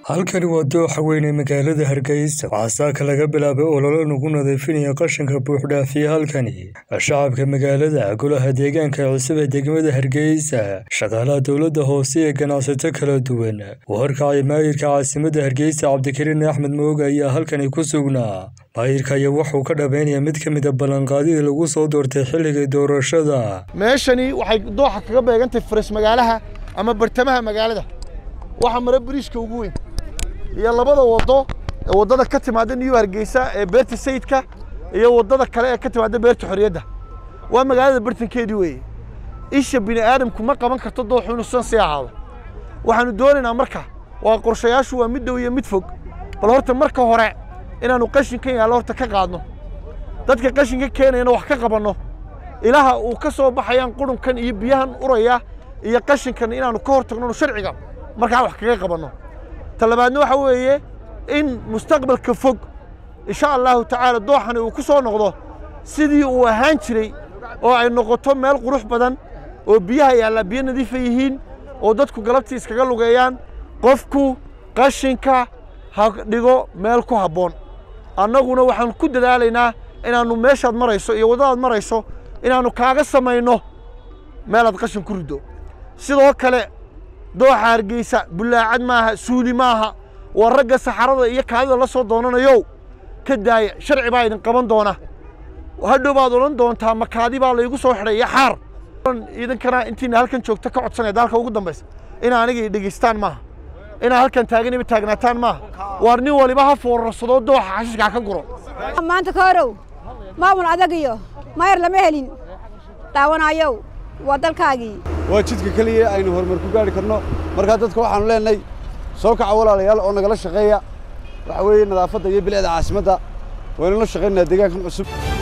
halkani waa dooxa weyn ee magaalada hargeysa waxaa saaka laga bilaabay ololo lagu nadiifinaya qashinka buuxdhaafiya halkani shacabka magaalada golaha deegaanka cusub ee degmada hargeysa shaqaalaha dowladda hoose ee ganacsato kala duwan uu horkacay maayirka caasimadda hargeysa cabdikariin axmed mooga ayaa halkani ku sugnaa maayirka ayaa wuxuu ka dhameynaya mid ka mid a ballanqaadidii lagu soo doortay xilligii doorashada meeshani waxay dooxa kaga beegantahay faras magaalaha ama bartamaha magaalada waxaa mara bariishka ugu weyn iyo labada wado ee waddada ka timaada new hargeysa ee beerta sayidka iyo waddada kale ee ka timaada beerta xorriyadda waa magaalada bartankeedii weeye isha bini aadamku ma qaban karto dooxu inuu san sii ahaado waxaanu doonaynaa marka waa qorshayaashu waa mid dhow iyo mid fog bal horta marka hore inaannu qashinkan yaallo horta ka qaadno dadka qashinka keenayana wax ka qabanno ilaha uu ka soo baxayaan qurunkan iyo biyahan uraya iyo qashinkan inaannu ka hor tagno sharciga markaa wax kaga qabanno talabaadna waxa weeye in mustaqbalka fog insha allahu tacaala dooxani uu ku soo noqdo sidii uu ahaan jiray oo ay noqoto meel qurux badan oo biyaha yaallaa biyo nadiifa yihiin oo dadku galabtii iskaga lugeeyaan qofku qashinka ha dhigo meel ku habboon annaguna waxaan ku dadaalaynaa inaannu meeshaad marayso iyo waddadaad marayso inaannu kaaga samayno meelaad qashin ku riddo sidoo kale dooxa hargeysa bullaacad maaha suuli maaha waa ragga saxarada iyo kaadida la soo doonanayow ka daaya sharci baa idin qaban doona hadhow baad odhan doontaa makaadi baa laygu soo xidhay iyo xaar idinkana intiina halkan joogta ka codsanaya daalka ugu dambaysa inaa aniga dhegaystaan maaha inaa halkan taaganiba taagnaataan maaha waar nin waliba ha foorarsado dooxa xashiishkaa ka guro maanta koorow maamul adag iyo mayar lama helin dhaawanayow waa dalkaagii waa jidka keliya aynu horumar ku gaari karno markaa dadka waxaanu leenahay soo kaca walaalayaal oo nagala shaqeeya waxa weeye nadaafadda iyo bilicda caasimadda waynu la shaqaynaynaa deegaankan cusub